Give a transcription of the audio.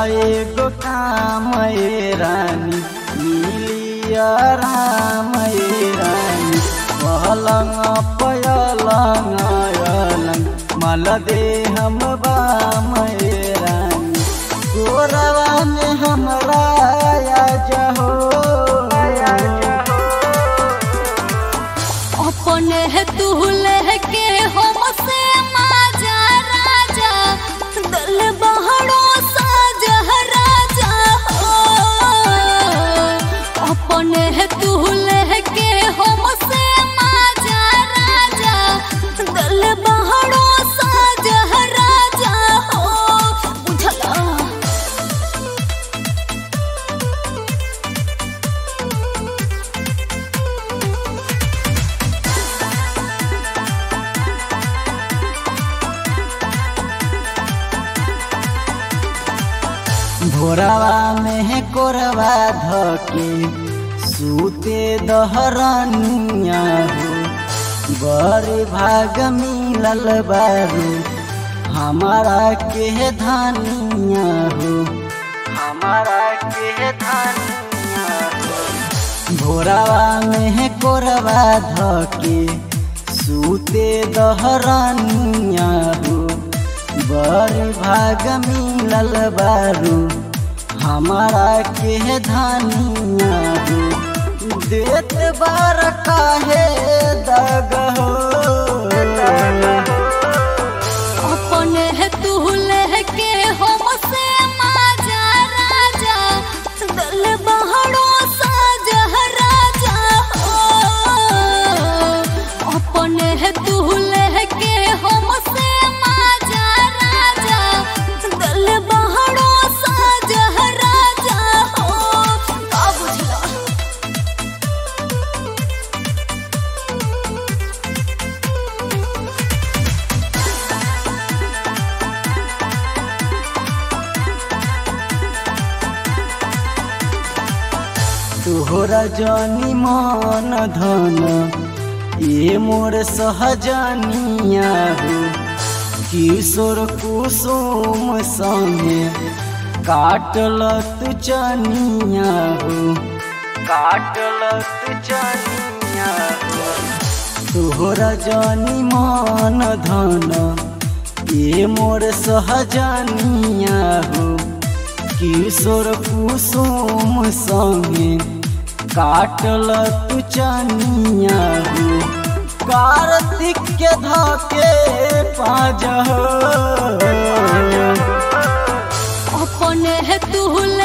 एगो काम ए रानी मिलिया राम ए रानी पलंग पलंग अलंग मल दे हम बाम ए रानी गोरवा में हमरा आ जहो अपने है तू लेके हम से माजा राजा दल बहड़ो साजा राजा हो अपने है तू लेके हम से माजा राजा दल बहड़ो साजा राजा हो बुझला भोरवा में कोरवा धके सूते दहरनिया हो बड़े भाग मिलल बारू हमारा के धनिया हो हमारा के धनिया हो भोरवा में कोरवा धके सूते दहरनिया हो बड़ भाग मिलल बारू हमारा के धनिया हो देत बार काहे दग हो अपने है तू लेके हम से माजा राजा दल बहड़ो साजा राजा हो अपने है तू लेके हम से माजा राजा दल बहड़ो साजा राजा हो का बुझला तोहरा जानी मन धन ये मोर सहजनिया हो किशोर कुसुम संगे काटल तू चनिया हो काटल तू चनिया हो तोहरा जानी मन धन ये मोर सहजनिया हो किशोर कुसुम संगे काटल तू चनिया हो कार्तिक के धके पाज हो अपने है तू